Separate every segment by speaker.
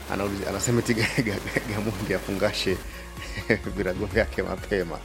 Speaker 1: Anauliza- anasema eti Ga- Ga- Gamondi afungashe virago vyake mapema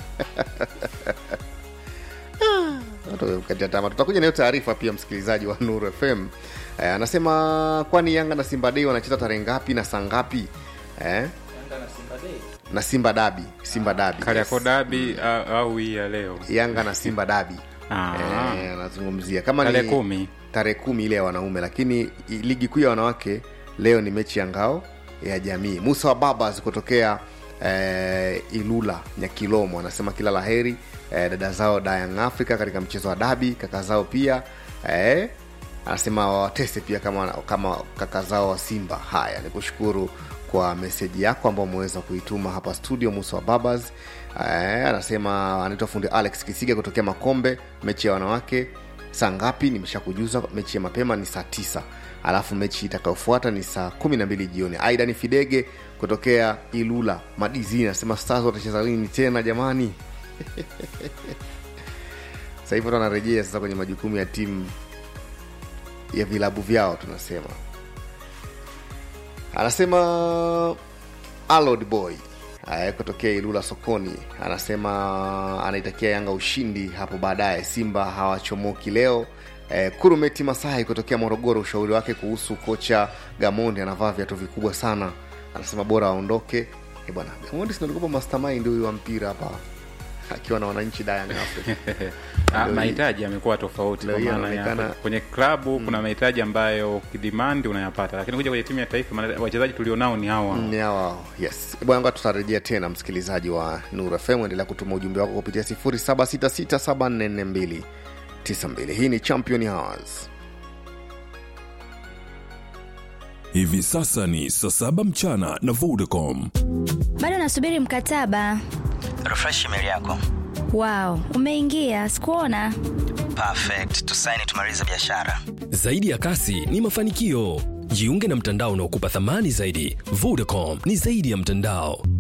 Speaker 1: Watu wamekatia tamaa. Tutakuja nayo taarifa pia, msikilizaji wa Nuru FM eh, anasema kwani Yanga na Simba Dei wanacheza tarehe ngapi na saa ngapi eh? na Simba Dabi, Simba Dabi
Speaker 2: Kariakoo
Speaker 1: yes.
Speaker 2: dabi au- au hii ya leo
Speaker 1: Yanga na Simba Dabi
Speaker 2: Ah.
Speaker 1: eh, anazungumzia kama
Speaker 2: tarehe
Speaker 1: ni
Speaker 2: kumi
Speaker 1: tarehe kumi ile ya wanaume, lakini i- ligi kuu ya wanawake leo ni mechi ya ngao ya jamii. Musa wa Babas kutokea eh, Ilula Nyakilomo anasema kila laheri eh, dada zao Dayang Africa katika mchezo wa dabi, kaka zao pia eh, anasema wawatese pia kama, kama kaka zao wa Simba. Haya, ni kushukuru kwa meseji yako ambao umeweza kuituma hapa studio. Musa wa Babas eh, anasema anaitwa fundi Alex Kisiga kutokea Makombe, mechi ya wanawake saa ngapi nimeshakujuza mechi ya mapema ni saa tisa alafu mechi itakayofuata ni saa kumi na mbili jioni aida ni fidege kutokea ilula madizini anasema stars watacheza lini tena jamani sasa hivi watu wanarejea sasa kwenye majukumu ya timu ya vilabu vyao tunasema anasema alod boy eh, kutokea ilula sokoni anasema anaitakia yanga ushindi hapo baadaye simba hawachomoki leo eh, kurumeti masai kutokea morogoro ushauri wake kuhusu kocha gamondi anavaa viatu vikubwa sana anasema bora aondoke Eh, bwana gamondi sinalikupa mastermind huyu wa mpira hapa akiwa na wananchi Young Africa
Speaker 2: Ah,
Speaker 1: Leo hii-
Speaker 2: mahitaji yamekuwa tofauti
Speaker 1: leo
Speaker 2: kwa
Speaker 1: hii
Speaker 2: maana ya
Speaker 1: anaonekana-
Speaker 2: kwenye klabu kuna mahitaji ambayo ukidimandi unayapata lakini kuja kwenye timu ya taifa maana wachezaji tulionao ni hawa
Speaker 1: ni hawa yes bwana ngoja tutarejea tena msikilizaji wa Nuru FM endelea kutuma ujumbe wako kupitia 0766744292 hii ni champion hours
Speaker 3: Hivi sasa ni saa saba mchana na Vodacom.
Speaker 4: bado nasubiri mkataba
Speaker 5: refresh email yako
Speaker 4: wao umeingia sikuona
Speaker 5: perfect tusaini tumalize biashara
Speaker 6: Zaidi ya kasi ni mafanikio. Jiunge na mtandao unaokupa thamani zaidi. Vodacom ni zaidi ya mtandao.